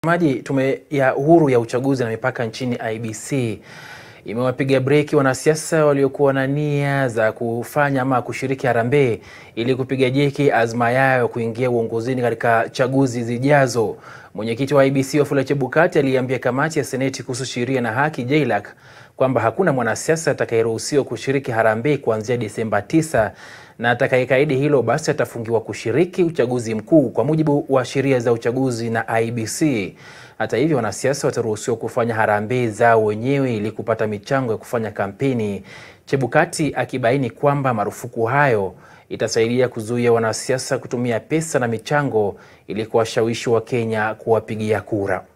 Maji tume ya uhuru ya uchaguzi na mipaka nchini IEBC imewapiga breki wanasiasa waliokuwa na nia za kufanya ama kushiriki harambee ili kupiga jeki azma yao kuingia uongozini katika chaguzi zijazo. Mwenyekiti wa IEBC Wafula Chebukati aliambia kamati ya Seneti kuhusu sheria na haki JLAC kwamba hakuna mwanasiasa atakayeruhusiwa kushiriki harambee kuanzia Disemba 9 na atakayekaidi hilo basi atafungiwa kushiriki uchaguzi mkuu kwa mujibu wa sheria za uchaguzi na IEBC. Hata hivyo, wanasiasa wataruhusiwa kufanya harambee zao wenyewe ili kupata michango ya kufanya kampeni. Chebukati akibaini kwamba marufuku hayo itasaidia kuzuia wanasiasa kutumia pesa na michango ili kuwashawishi Wakenya kuwapigia kura.